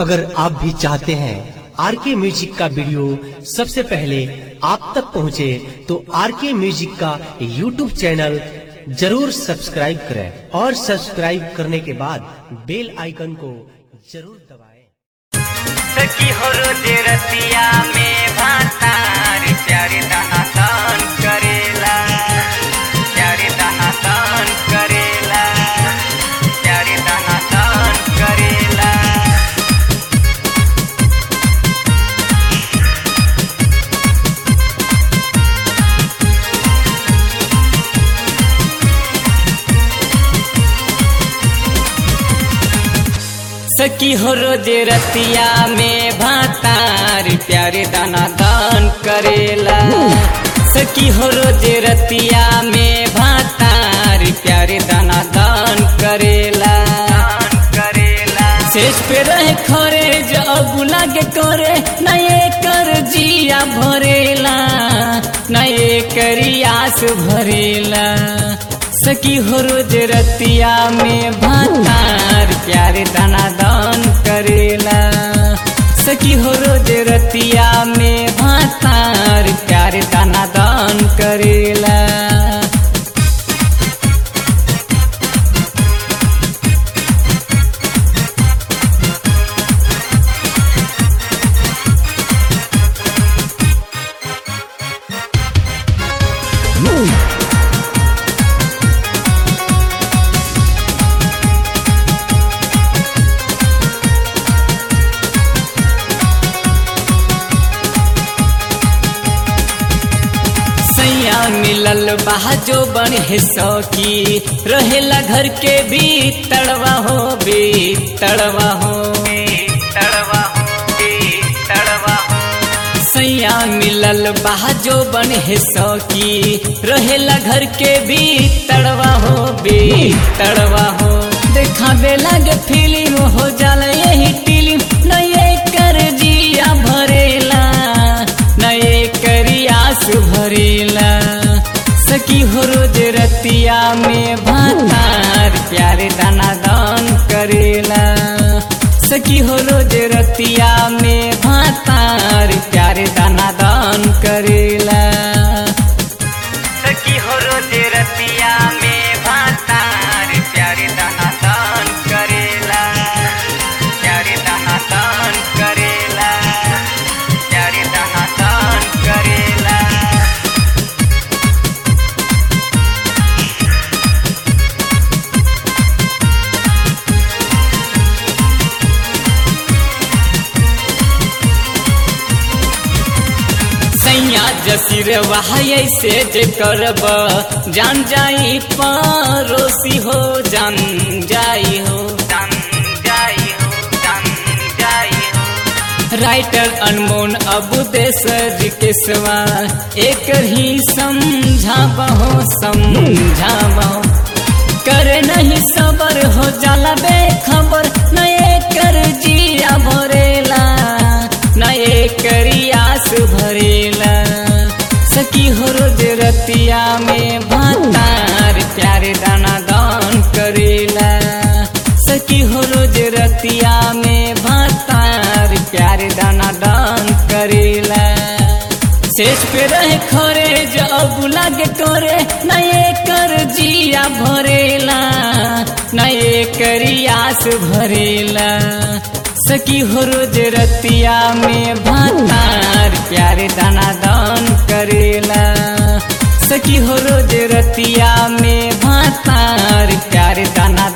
अगर आप भी चाहते हैं आर के म्यूजिक का वीडियो सबसे पहले आप तक पहुंचे, तो आर के म्यूजिक का यूट्यूब चैनल जरूर सब्सक्राइब करें और सब्सक्राइब करने के बाद बेल आइकन को जरूर दबाएं। सखी हो रोज रतिया में भातार प्यारे दहा दान करेला प्यारे दहा दान करेला प्यारे दहा दान करेला सखी हो रोज रतिया में भातार प्यारे दाना दान करेला सखी हो रोज रतिया में भातार प्यारे दाना दान करेला करेला शेष पे रहे खरे जब लागे करे नए कर जिया भरेला नए करियास भरेला सखी हो रोज रतिया में भातार प्यारे दाना दान करेला सखी हो रोज रतिया में भातार प्यारे दाना दान करेला सैया मिलल बहा जो बन है सौकी रहेला घर के भी तड़वा हो भी तड़वा हो तड़वा हो तड़वा हो सैया मिलल बहा जो बन है सौकी रहेला घर के भी तड़वा हो भी तड़वा हो देखावे लगे फिल्म हो जाला यही फिल्म नए कर जिया भरेला नए करियास भरेला सखी हो रोज रतिया में भातार प्यारे दाना दान करेला सखी हो रोज रतिया में भातार प्यारे दाना दान करेला सखी हो रोज रतिया में भातार प्यारे दाना दान करेला प्यारे दाना दान करेला प्यारे दाना दान करेला सैया जसीर वहाय से जे करब जान जाई परोसी हो जान जाई हो जान जाई हो जान जाई हो राइटर अनमोल अबू देसर के सवा एक ही समझाबहो समझाबहो करे नहीं सबर हो जाला बेखबर नए कर जिया भरेला नए करियास भरेला सखी हो रोज रतिया में भातार प्यारे दाना दान करेला सखी हो रोज रतिया में भातार प्यारे दाना दान करेला शेष पे रहे खरे जब लागे करे नए कर जिया भरेला नए करियास भरेला सखी हो रोज रतिया में भातार प्यारे दाना दान करेला सखी हो रोज रतिया में भातार प्यारे दाना